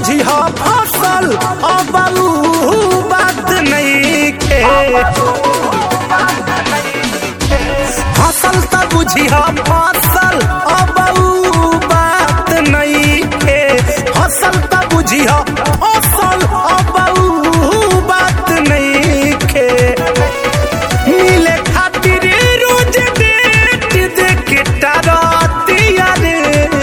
बुझी हो फसल अब ऊ बात नहीं के फसल त बुझी हो फसल अब ऊ बात नहीं के फसल त बुझी हो फसल अब ऊ बात नहीं के मिले खातिर रोज डेट देख डरतिया रे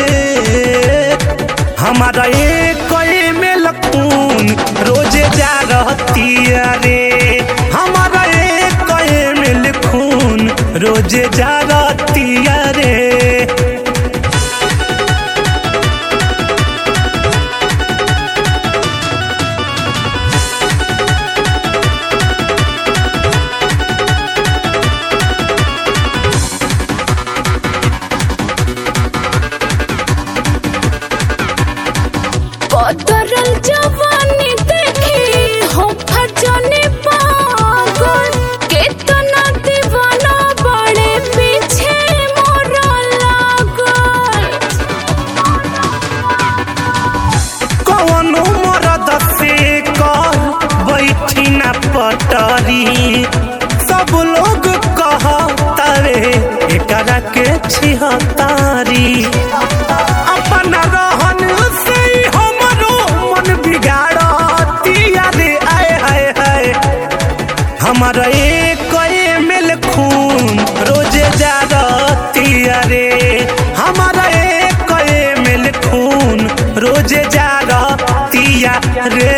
हमारा एक में लखून रोजे जा रहतिया रे हमारा एक में लखून रोजे जा रहतिया रे कतरल जवानी देखी हो फजने पागल केतना दीवाना बड़े पीछे मोरा लागल कौनो मरद से कर बैठी न पटरी सब लोग कहतारे एकरा के छिहतारी अपन रहन से ही हमरो मन बिगाड़तिया रे आए हाय हाय हमारा एक मेल खून रोजे जा रहतिया रे हमारा एक मेल खून रोजे जा रहतिया रे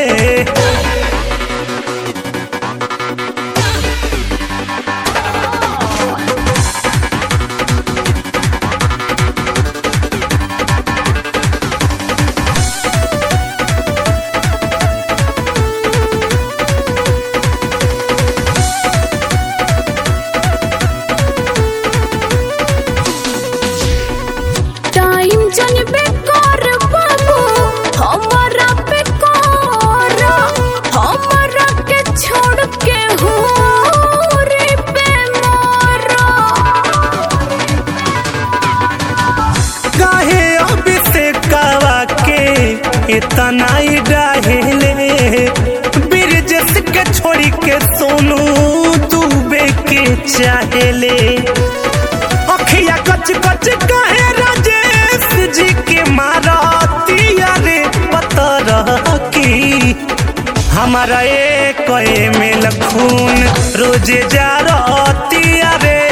टाइम जनबे कर बाबू हमारा पे कर हमारा के छोड़ के हो रे पे मारा काहे अब से कावा के इतना ही डाहेले बिरजस के छोड़ी के सोनू डूबे के चाहेले अखिया कच कच कहे राजेश जी के मारतिया रे पतर की हमारा एक में लखून रोजे जा रहतिया रे